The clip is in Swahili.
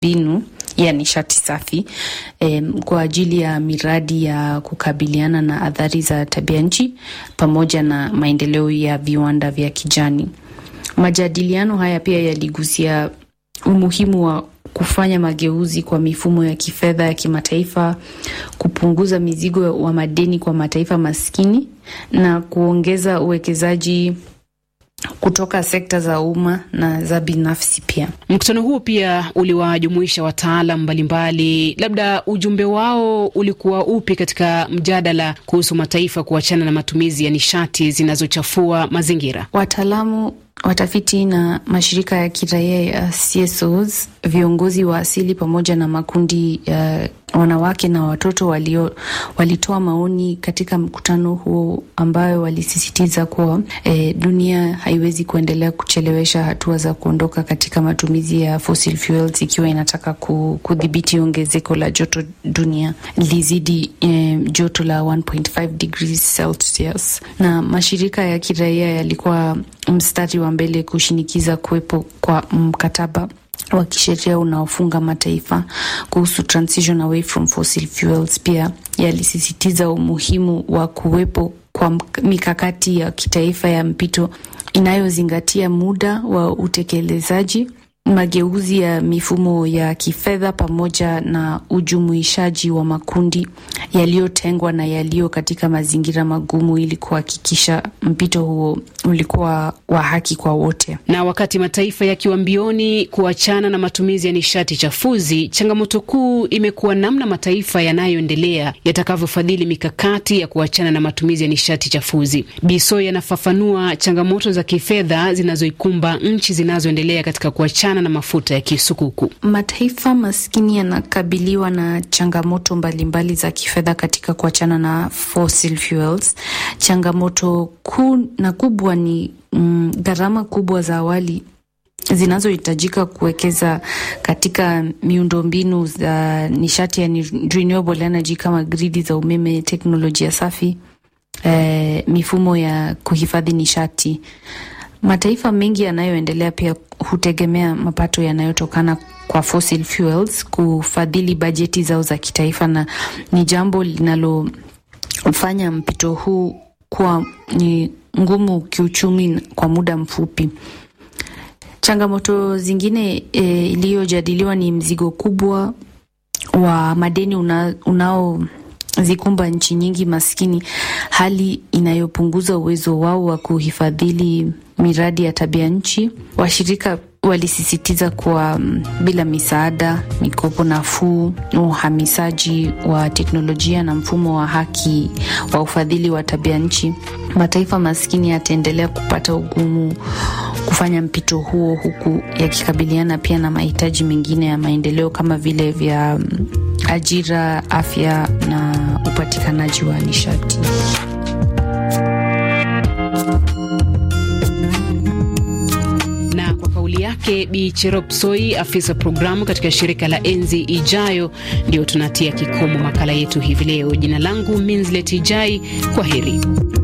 miundombinu ya nishati safi em, kwa ajili ya miradi ya kukabiliana na athari za tabia nchi pamoja na maendeleo ya viwanda vya kijani. Majadiliano haya pia yaligusia umuhimu wa kufanya mageuzi kwa mifumo ya kifedha ya kimataifa, kupunguza mizigo wa madeni kwa mataifa maskini na kuongeza uwekezaji kutoka sekta za umma na za binafsi pia. Mkutano huo pia uliwajumuisha wataalam mbalimbali. Labda ujumbe wao ulikuwa upi katika mjadala kuhusu mataifa kuachana na matumizi ya nishati zinazochafua mazingira? Wataalamu, watafiti na mashirika ya kiraia ya CSOs, viongozi wa asili pamoja na makundi ya wanawake na watoto walio, walitoa maoni katika mkutano huo ambayo walisisitiza kuwa e, dunia haiwezi kuendelea kuchelewesha hatua za kuondoka katika matumizi ya fossil fuels ikiwa inataka kudhibiti ongezeko la joto dunia lizidi e, joto la 1.5 degrees Celsius. Na mashirika ya kiraia yalikuwa mstari wa mbele kushinikiza kuwepo kwa mkataba wa kisheria unaofunga mataifa kuhusu transition away from fossil fuels. Pia yalisisitiza umuhimu wa kuwepo kwa mikakati ya kitaifa ya mpito inayozingatia muda wa utekelezaji, mageuzi ya mifumo ya kifedha pamoja na ujumuishaji wa makundi yaliyotengwa na yaliyo katika mazingira magumu ili kuhakikisha mpito huo ulikuwa wa haki kwa wote. Na wakati mataifa yakiwa mbioni kuachana na matumizi ya nishati chafuzi, changamoto kuu imekuwa namna mataifa yanayoendelea yatakavyofadhili mikakati ya kuachana na matumizi ya nishati chafuzi. Biso yanafafanua changamoto za kifedha zinazoikumba nchi zinazoendelea katika kuachana na mafuta ya kisukuku. Mataifa maskini yanakabiliwa na changamoto mbalimbali mbali za kifedha katika kuachana na fossil fuels. Changamoto kuu na kubwa ni mm, gharama kubwa za awali zinazohitajika kuwekeza katika miundombinu za nishati ya renewable energy kama gridi za umeme, teknolojia safi, eh, mifumo ya kuhifadhi nishati. Mataifa mengi yanayoendelea pia hutegemea mapato yanayotokana kwa fossil fuels kufadhili bajeti zao za kitaifa, na ni jambo linalofanya mpito huu kuwa ni ngumu kiuchumi kwa muda mfupi. Changamoto zingine e, iliyojadiliwa ni mzigo kubwa wa madeni una, unaozikumba nchi nyingi maskini, hali inayopunguza uwezo wao wa kuhifadhili miradi ya tabia nchi. Washirika walisisitiza kuwa um, bila misaada, mikopo nafuu, uhamisaji wa teknolojia na mfumo wa haki wa ufadhili wa tabia nchi, mataifa maskini yataendelea kupata ugumu kufanya mpito huo, huku yakikabiliana pia na mahitaji mengine ya maendeleo kama vile vya um, ajira, afya na upatikanaji wa nishati. yake Bi Cherop Soi, afisa programu katika shirika la Enzi Ijayo. Ndio tunatia kikomo makala yetu hivi leo. Jina langu Minslet Ijai, kwa heri.